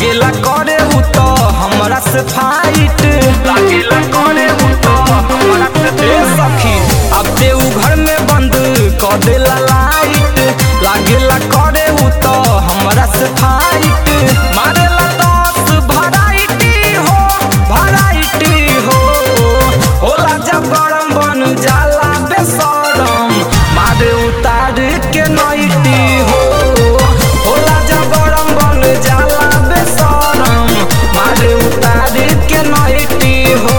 लागेला करे हु तो हमरा से फाइट लागेला करे हु तो हमरा से ए सखी अब ते उ घर में बंद कर देला लाइट लागेला करे हु तो हमरा से फाइट मारेला दस भराइटी हो भराइटी हो होला जब गरम बन जाला बेसरम मारे उतार के नइटी हो होला जब गरम बन जाला बेसरम मारे उतार के नइटी हो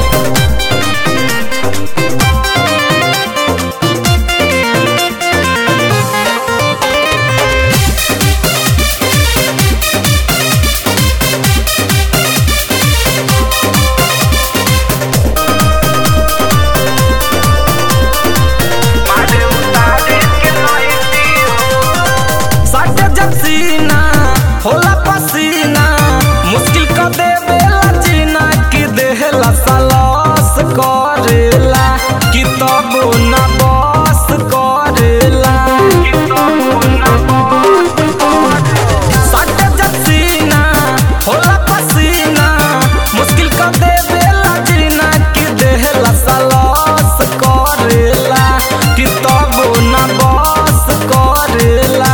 मारे उतार के नइटी हो साटे जब सीना होला पसीना मुश्किल क देवेला जीना कि देहला सलस करेला कि तब ना बस करेला कि तब ना बस करेला साटे जब सीना होला पसीना मुश्किल क देवेला जीना कि देहला सलस करेला कि तब ना बस करेला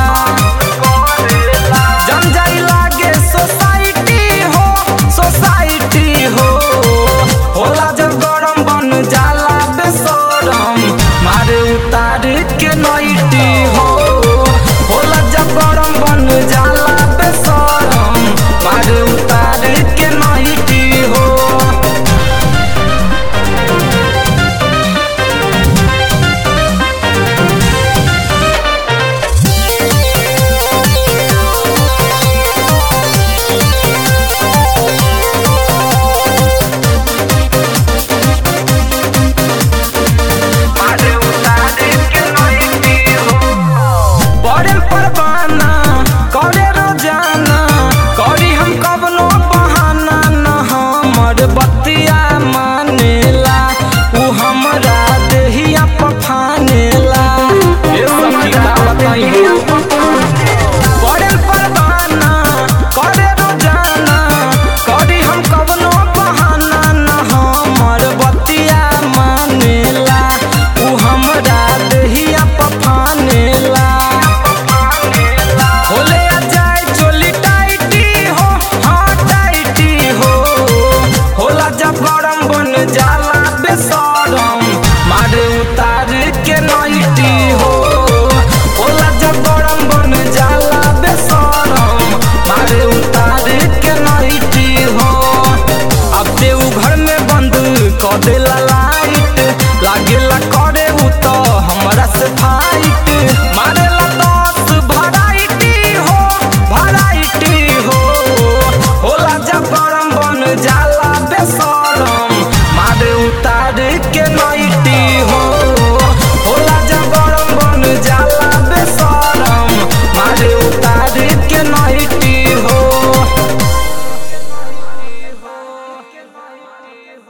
जम जाई लागे सोसाइटी हो सोसाइटी हो होला जब गरम बन जाला बेसरम मारे उतार के न